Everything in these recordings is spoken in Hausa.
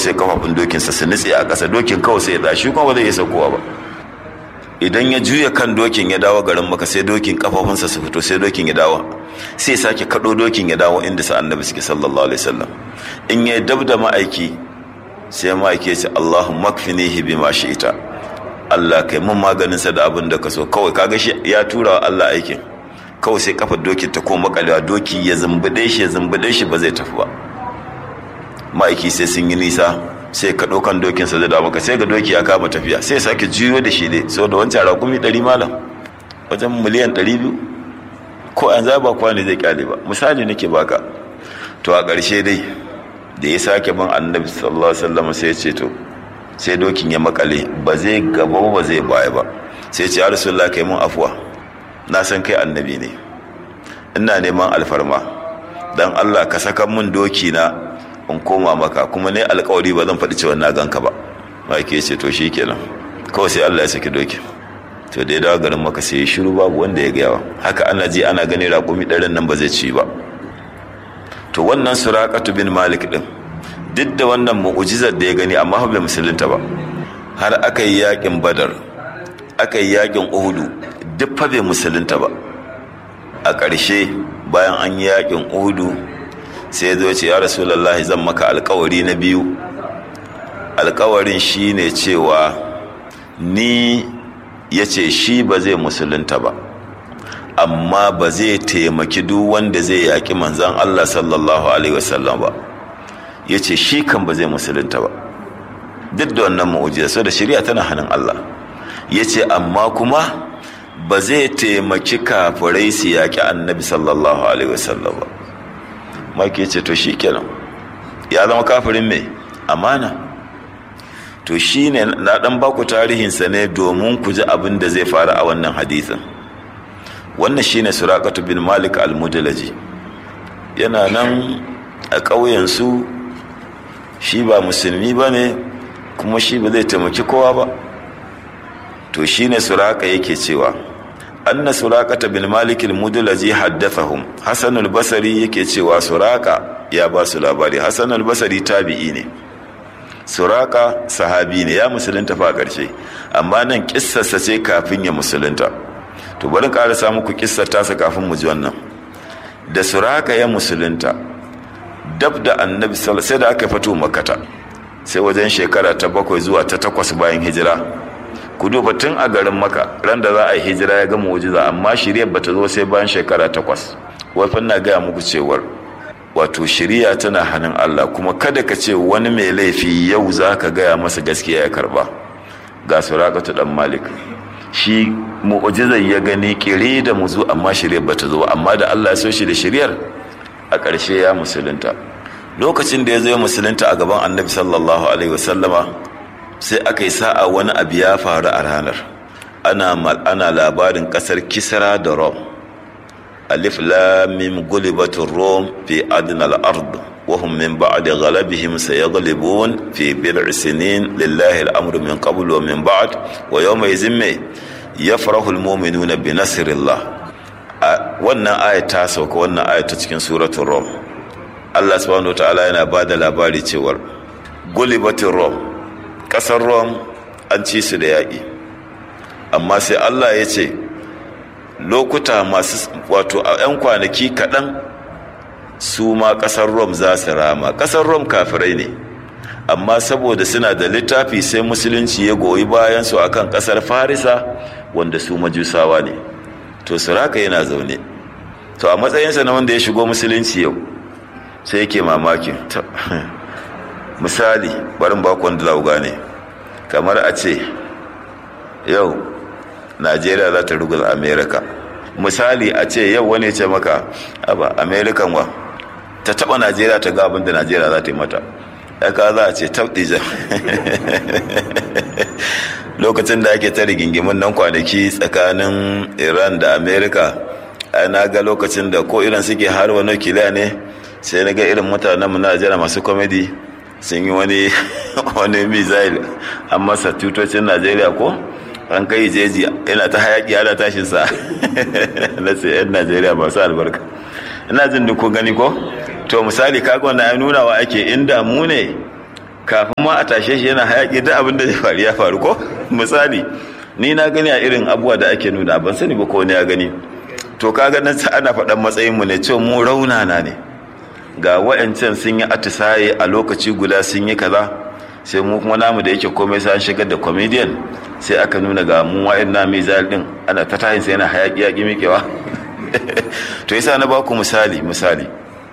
sai kafafun dokinsa su nutse a ƙasa dokin kawai sai ya tashi kuma ba zai iya saukowa ba idan ya juya kan dokin ya dawo garin maka sai dokin kafafunsa su fito sai dokin ya dawo sai sake kaɗo dokin ya dawo inda sa annabi suke sallallahu alaihi wasallam in ya dab da ma'aiki sai ma'aiki ya ce Allahu makfinihi bima shi'ita Allah kai mun maganin sa da abin da ka so kawai kaga shi ya tura wa Allah aikin kawai sai kafar dokin ta koma kalewa doki ya zumbude shi ya zumbude shi ba zai tafi ba ma'aiki sai sun yi nisa sai ka ɗaukan dokin sa da maka sai ga doki ya kama tafiya sai sake juyo da shi dai saboda wancan rakumi ɗari malam wajen miliyan ɗari biyu ko an zaba kwani zai kyale ba misali nake baka to a ƙarshe dai da ya sake bin annabi sallallahu alaihi wasallam sai ya ce to sai dokin ya makale ba zai gaba ba zai baya ba sai ce ya rasulullah kai mun afuwa na san kai annabi ne ina neman alfarma dan Allah ka saka mun doki na in koma maka kuma ne alkawari ba zan faɗi cewa na ganka ba ma ke ce to shikenan kawai sai Allah ya saki dokin to da ya dawo garin maka sai ya shiru babu wanda ya gaya haka ana ji ana gani raƙumi ɗarin nan ba zai ci ba to wannan suraqatu bin malik din duk da wannan mu'ujizar da ya gani amma bai musulunta ba har aka yi yakin badar aka yi yakin uhudu duk fa bai musulunta ba a ƙarshe bayan an yi yakin uhudu sai ya zo ce ya rasulullahi zan maka alkawari na biyu alkawarin shine cewa ni ya ce shi ba zai musulunta ba amma ba zai taimaki duk wanda zai yaƙi manzan Allah sallallahu alaihi wasallam ba ya ce shi kan ba zai musulunta ba duk da wannan ma'ujiza so da shirya tana hannun Allah ya ce amma kuma ba zai taimaki kafirai su yaƙi annabi sallallahu alaihi wasallam ba maki ce to shi kenan ya zama kafirin mai amana to shi ne na ɗan baku tarihinsa ne domin ku ji abin da zai faru a wannan hadisin wannan shine surakatu bin malik al-mudalaji yana nan a ƙauyensu shi ba musulmi ba ne kuma shi ba zai taimaki kowa ba to shine suraka yake cewa anna surakata bin malik al-mudalaji haddathahum hasan al-basri yake cewa suraka ya ba su labari hasan al-basri tabi'i ne suraka sahabi ne ya musulunta fa ƙarshe amma nan kissarsa ce kafin ya musulunta to bari ƙarasa muku kissar tasa kafin mu ji wannan da suraka ya musulunta dab da annabi sai da aka fito makata sai wajen shekara ta bakwai zuwa ta takwas bayan hijira ku duba tun a garin maka ran da za a yi hijira ya gama mujiza amma shiryar bata zo sai bayan shekara takwas wafin na gaya muku cewar wato shiriya tana hannun Allah kuma kada ka ce wani mai laifi yau za ka gaya masa gaskiya ya karba ga surakatu dan malik shi mu'ujizar ya gani kire da muzu amma shiryar bata zo amma da Allah ya so shi da shiryar a ƙarshe ya musulunta lokacin da ya zo ya musulunta a gaban annabi sallallahu alaihi wasallama sai aka yi sa'a wani abu ya faru a ranar ana ana labarin ƙasar kisra da rom alif lam mim gulibatur rom fi adnal ard wa hum min ba'di ghalabihim sayaghlibun fi bid'i sinin lillahi al-amru min qabl wa min ba'd wa yawma yazimma yafrahu al-mu'minuna bi nasrillah wannan aya ta sauka wannan aya ta cikin suratul rom Allah subhanahu wataala yana bada labari cewar gulibatur rom kasar rom an ci su da yaƙi amma sai Allah ya ce lokuta masu wato a 'yan kwanaki kaɗan su ma ƙasar rom za su rama ƙasar rom kafirai ne amma saboda suna da littafi sai musulunci ya goyi bayansu a kan ƙasar farisa wanda su majusawa ne to suraka yana zaune to a matsayinsa na wanda ya shigo musulunci yau sai yake mamakin misali barin bakon da lauga ne kamar a ce yau najeriya za ta ruguza amerika misali a ce yau wani ce maka aba amerikan wa ta taba najeriya ta ga abin da najeriya za ta yi mata ya ka za a ce tabdija lokacin da ake ta rigingimin nan kwanaki tsakanin iran da amerika na ga lokacin da ko irin suke har wani kiliya ne sai na ga irin mutanen mu najeriya masu komedi sun yi wani wani misail an masa tutocin najeriya ko an kai jeji yana ta hayaki ana tashin sa na sai yan najeriya masu albarka ina jin duk kun gani ko to misali kaga wannan ya nuna wa ake inda mu ne kafin ma a tashe shi yana hayaki duk abin da zai faru ya faru ko misali ni na gani a irin abubuwa da ake nuna ban sani ba ko ne ya gani to kaga nan ana faɗan matsayinmu ne cewa mu raunana ne ga wa'ancan sun yi atisaye a lokaci guda sun yi kaza sai mu kuma namu da yake komai sai an shigar da comedian sai aka nuna ga mu wa'in na mizal din ana ta tahin sai yana hayaki yaki mikewa to yasa na baku misali misali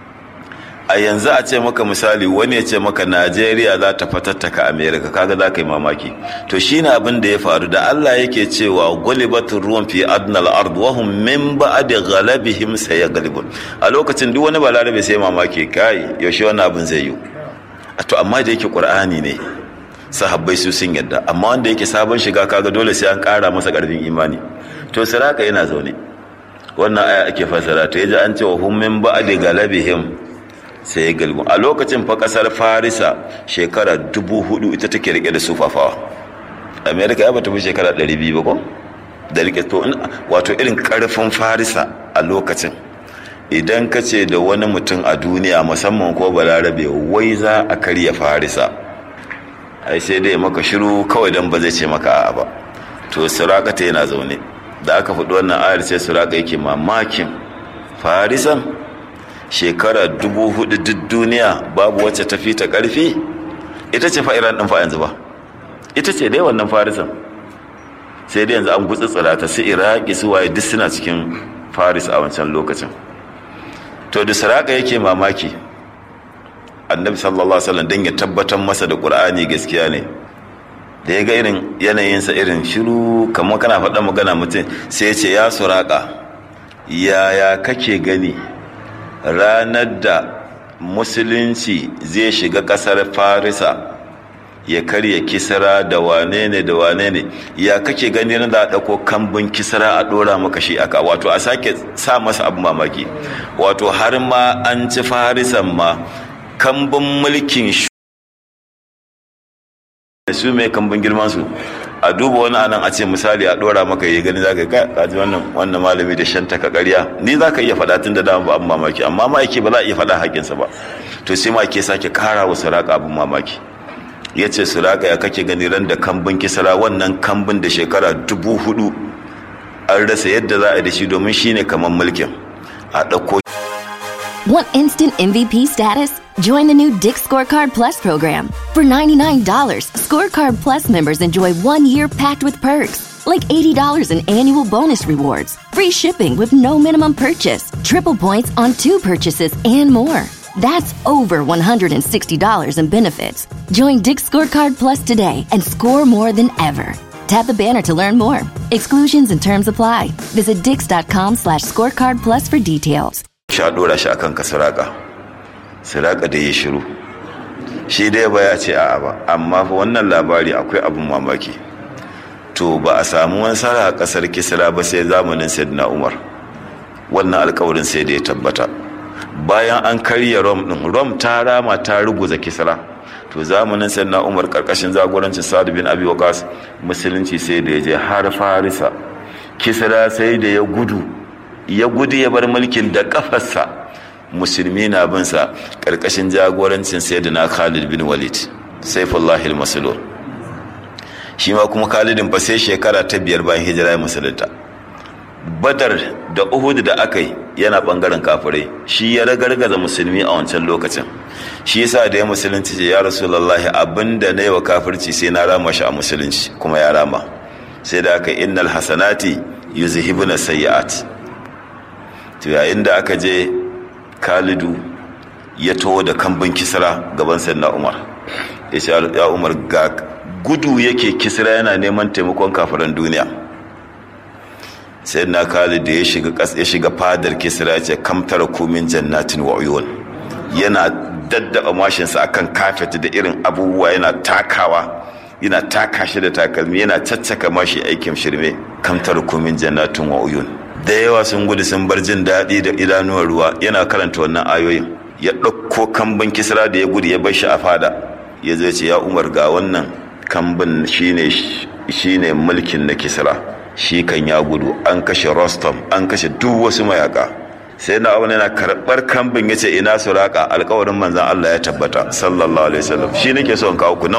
a yanzu a ce maka misali wani ya ce maka najeriya za ta fatattaka america kaga za ka yi mamaki to shine abin da ya faru da allah yake cewa gulibatun ruwan fi adnal ard wa hum min ba'di ghalabihim sayaglibun a lokacin duk wani balarabe sai mamaki kai yaushe wannan abin zai yi to amma da yake qur'ani ne sahabbai su sun yadda amma wanda yake sabon shiga kaga dole sai an kara masa karfin imani to saraka yana zaune wannan aya ake fasara to yaji an ce wa hum min ba'di ghalabihim sai ya galbu a lokacin fa kasar farisa shekara dubu hudu ita take rike da sufafawa amerika ya bata fi shekara ɗari biyu ba ko da rike to wato irin karfin farisa a lokacin idan ka ce da wani mutum a duniya musamman ko balarabe wai za a karya farisa ai sai dai maka shiru kawai don ba zai ce maka a'a ba to surakata yana zaune da aka faɗi wannan ayar sai suraka yake mamakin farisan shekara dubu hudu duk duniya babu wacce tafi ta karfi ita ce fa'iran ɗin fa yanzu ba ita ce dai wannan farisan sai dai yanzu an gutsutsura ta su iraki su waye duk suna cikin faris a wancan lokacin to da saraka yake mamaki annabi sallallahu alaihi wasallam dan ya tabbatar masa da qur'ani gaskiya ne da ya ga irin yanayinsa irin shiru kamar kana faɗa magana mutum sai ya ce ya suraka yaya kake gani ranar da musulunci zai shiga kasar farisa ya karya kisra da wane ne da wane ne ya kake gani na da ɗauko kambun kisra a ɗora maka shi aka wato a sake sa masa abu mamaki wato har ma an ci farisan ma kambun mulkin su mai kambun girman su a duba wani anan a ce misali a dora maka yi gani zaka ga kaji wannan wannan malami da shanta ka ƙarya ni zaka iya faɗa tun da dama ba abin mamaki amma ma yake ba za a iya faɗa haƙinsa ba to sai ma ke sake kara wa suraka abin mamaki ya ce suraka ya kake gani ran da kambun kisara wannan kambun da shekara dubu hudu an rasa yadda za a yi da shi domin shine kamar mulkin a ɗauko Want instant MVP status? Join the new Dick Scorecard Plus program. For $99, Scorecard Plus members enjoy one year packed with perks, like $80 in annual bonus rewards, free shipping with no minimum purchase, triple points on two purchases, and more. That's over $160 in benefits. Join Dick Scorecard Plus today and score more than ever. Tap the banner to learn more. Exclusions and terms apply. Visit dix.com slash scorecard plus for details. sha dora shi akan ka siraka siraka da ya shiru shi dai ba ya ce a'a ba amma fa wannan labari akwai abin mamaki to ba a samu wani sara a kasar kisra ba sai zamanin sayyidina umar wannan alkawarin sai da ya tabbata bayan an karya rom din rom ta rama ta ruguza kisra to zamanin sayyidina umar karkashin zagorancin sa'ad bin abi waqas musulunci sai da ya je har farisa kisra sai da ya gudu ya gudu ya bar mulkin da kafarsa musulmi na binsa ƙarƙashin jagorancin sayyidina khalid bin walid saifullahi al-masulur shi ma kuma khalidin fa sai shekara ta biyar bayan hijira ya musulunta badar da uhud da aka yi yana bangaren kafirai shi ya ragargaza musulmi a wancan lokacin shi yasa da ya musulunci ce ya rasulullahi abinda na yi wa kafirci sai na rama shi a musulunci kuma ya rama sai da aka innal hasanati yuzhibuna sayyi'at to yayin da aka je khalidu ya taho da kambin kisra gaban sannan umar ya ce ya umar ga gudu yake kisra yana neman taimakon kafiran duniya sai na khalid da ya shiga ya shiga fadar kisra ya ce kamtara kumin jannatin wa uyun yana daddaba mashinsa akan kafet da irin abubuwa yana takawa yana taka shi da takalmi yana caccaka mashi aikin shirme kamtar kumin jannatin wa uyun da yawa sun gudu sun bar jin daɗi da idanuwar ruwa yana karanta wannan ayoyin ya ɗauko kambin kisra da ya gudu ya bar shi a fada ya zai ce ya umar ga wannan kambin shine shine mulkin na kisra shi kan ya gudu an kashe rostom an kashe duk wasu mayaka sai na abu yana karɓar kambin ya ce ina suraka alkawarin manzan Allah ya tabbata sallallahu alaihi wasallam shi nake so in kawo ku nan